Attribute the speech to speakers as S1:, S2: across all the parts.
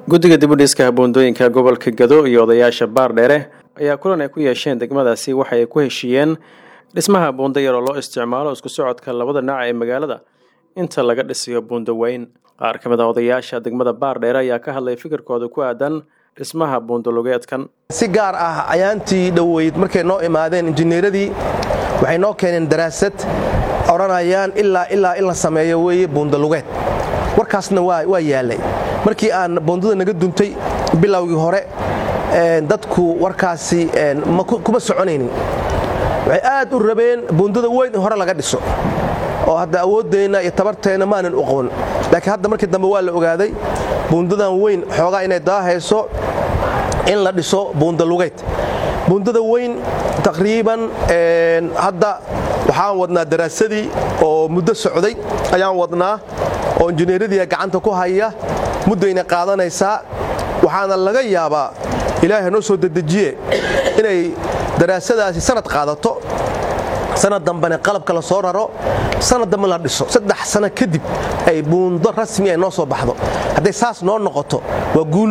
S1: guddiga dibudhiska buundooyinka gobolka gado iyo odayaasha baardheere ayaa kulan ay ku yeesheen degmadaasi waxa ay ku heshiiyeen dhismaha buundo yar oo loo isticmaalo isku socodka labada dhinac ee magaalada inta laga dhisiyo buundo weyn qaar ka mid a odayaasha degmada baardheere ayaa ka hadlay fikirkooda ku aadan dhismaha buundolugeedkan
S2: si gaar ah ayaantii dhoweyd markay noo imaadeen injineeradii waxay noo keeneen daraasad odhanayaan ilaa ilaa in la sameeyo weeye buundalugeed warkaasna waa yaallay markii aan buundada naga duntay bilowgii hore dadku warkaasi kuma soconaynin waxay aad u rabeen buundada weyn in hore laga dhiso oo hadda awooddeenna iyo tabarteenna maanan u qaban laakiin hadda markii dambe waa la ogaaday buundadan weyn xoogaa inay daahayso in la dhiso buundalugeed buundada weyn taqriiban hadda waxaan wadnaa daraasadii oo muddo socday ayaan wadnaa oo injineeradii gacanta ku haya muddayna qaadanaysaa waxaana laga yaabaa ilaahay noo soo dedejiye inay daraasadaasi sanad qaadato sanad dambena qalabka la soo raro sanad dambe la dhiso saddex sano kadib ay buundo rasmi ay noo soo baxdo hadday saas noo noqoto waa guul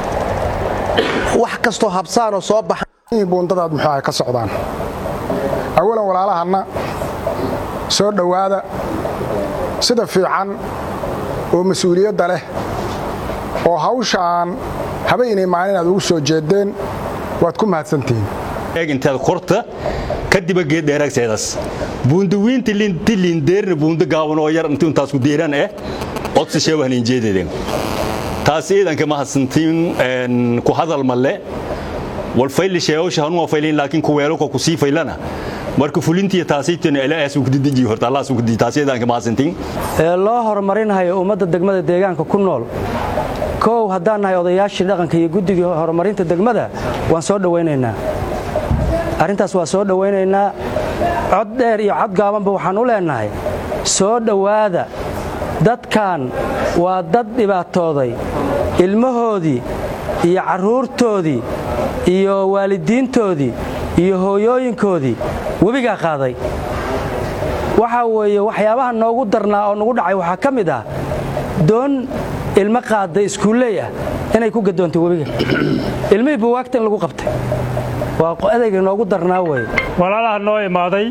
S2: wax kastoo habsaanoo soo baxa
S3: buundadaad muxuu ay ka socdaan awalan walaalahanna soo dhowaada sida fiican oo mas-uuliyadda leh oo hawshaan habaynay maalin aad ugu soo jeedeen waad ku mahadsantihiin
S4: intaad korta kadiba geeddheeraagseedaas buundawiinta linti lindeerna buunda gaaban oo yar inti intaas ku deeran eh odsi sheewahnin jeededen taas ciidanka mahadsantiin ku hadal malle wal fayli sheewasha hanuma faylin laakiin ku weelko ku sii faylana marka fulintiya taasaytana ilaas uu kudidiji horta allah uu kudidi taas ciidanka mahadsantiin
S5: ee loo horumarinayo ummadda degmada deegaanka ku nool koow haddaan nahay odayaashii dhaqanka iyo guddigii horumarinta degmada waan soo dhowaynaynaa arrintaas waa soo dhowaynaynaa cod dheer iyo cod gaabanba waxaan u leennahay soo dhowaada dadkan waa dad dhibaatooday ilmahoodii iyo carruurtoodii iyo waalidiintoodii iyo hooyooyinkoodii webigaa qaaday waxaa weeye waxyaabaha noogu darnaa oo nagu dhacay waxaa ka mid ah doon ilmo qaadda iskuulley ah inay ku gadoontay webiga ilmihii buwaagta in lagu qabtay waa adayga noogu darnaa weye
S6: walaalaha noo imaaday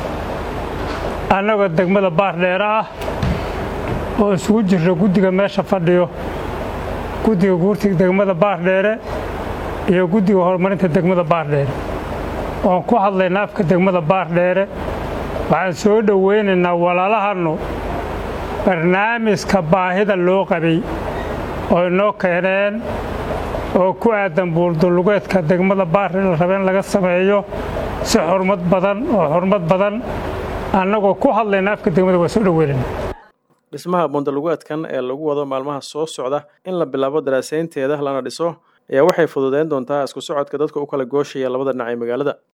S6: annagoo degmada baardheere ah oo isugu jirra guddiga meesha fadhiyo guddiga guurtiga degmada baardheere iyo guddiga horumarinta degmada baardheere oon ku hadlayna afka degmada baardheere waxaan soo dhowaynaynaa walaalahannu barnaamijka baahida loo qabay oo inoo keeneen oo ku aadan buuldulugeedka degmada baardheere la raba in laga sameeyo si xurmad badan oo xurmad badan annagoo ku hadlayna afka degmada waa soo dhoweynayna
S1: dhismaha buundalugeedkan ee lagu wado maalmaha soo socda in la bilaabo daraasaynteeda lana dhiso ayaa waxay fududeyn doontaa isku socodka dadka u kala gooshaya labada dhinac ee magaalada